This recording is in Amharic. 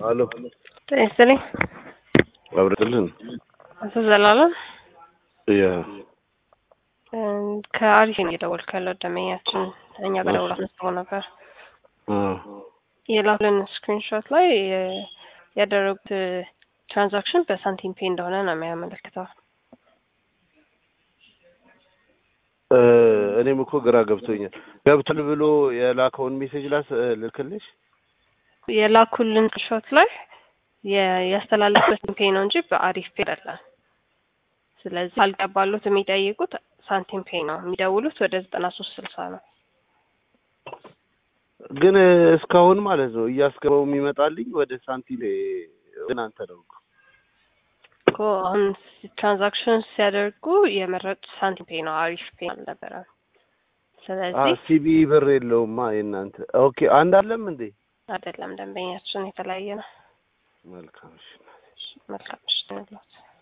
አሎ ጤና ይስጥልኝ። አብረጥልን አቶ ዘላለም ያ ከአሪፍ ነው እየደወልኩ ያለው ደንበኛችን እኛ ጋር ደውላ አስመዝግቦ ነበር። የላኩልን ስክሪንሾት ላይ የ- ያደረጉት ትራንዛክሽን በሳንቲም ፔ እንደሆነ ነው የሚያመለክተው። እ እኔም እኮ ግራ ገብቶኛል። ገብቷል ብሎ የላከውን ሜሴጅ ላስ ልክልሽ። የላኩልን ስክሪንሾት ላይ የ- ያስተላለፉት ፔ ነው እንጂ በአሪፍ ፔ አይደለም። ስለዚህ ካልገባሉት የሚጠይቁት ሳንቲም ፔ ነው። የሚደውሉት ወደ ዘጠና ሶስት ስልሳ ነው። ግን እስካሁን ማለት ነው እያስገባው የሚመጣልኝ ወደ ሳንቲም እናንተ ነው እኮ። እኮ አሁን ትራንዛክሽን ሲያደርጉ የመረጡት ሳንቲም ፔ ነው፣ አሪፍ ፔ አልነበረም። ስለዚህ ሲቢ ብር የለውማ የእናንተ። ኦኬ አንድ አለም እንዴ? አይደለም ደንበኛችን የተለያየ ነው። መልካም እሺ። መልካም ምሽት ይሁንልዎት።